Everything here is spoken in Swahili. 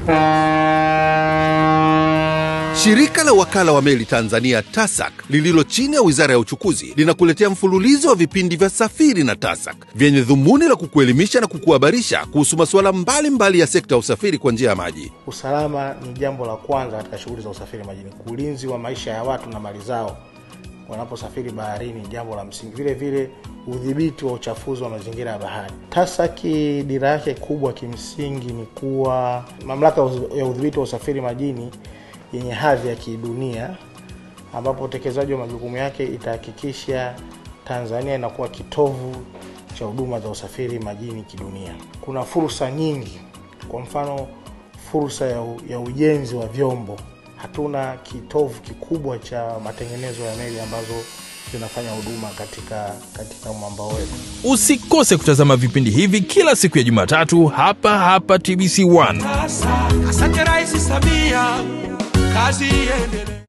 Shirika la wakala wa meli Tanzania TASAC lililo chini ya wizara ya uchukuzi linakuletea mfululizo wa vipindi vya Safiri na TASAC vyenye dhumuni la kukuelimisha na kukuhabarisha kuhusu masuala mbalimbali ya sekta ya usafiri kwa njia ya maji. Usalama ni jambo la kwanza katika shughuli za usafiri majini. Ulinzi wa maisha ya watu na mali zao wanaposafiri baharini ni jambo la msingi. Vile vile udhibiti wa uchafuzi wa mazingira ya bahari. TASAKI dira yake kubwa kimsingi ni kuwa mamlaka ya udhibiti wa usafiri majini yenye hadhi ya kidunia, ambapo utekelezaji wa majukumu yake itahakikisha Tanzania inakuwa kitovu cha huduma za usafiri majini kidunia. Kuna fursa nyingi, kwa mfano fursa ya, u, ya ujenzi wa vyombo. Hatuna kitovu kikubwa cha matengenezo ya meli ambazo zinafanya huduma katika katika mwambao wetu. Usikose kutazama vipindi hivi kila siku ya Jumatatu hapa hapa TBC1. Asante Rais Samia, kazi iendelee.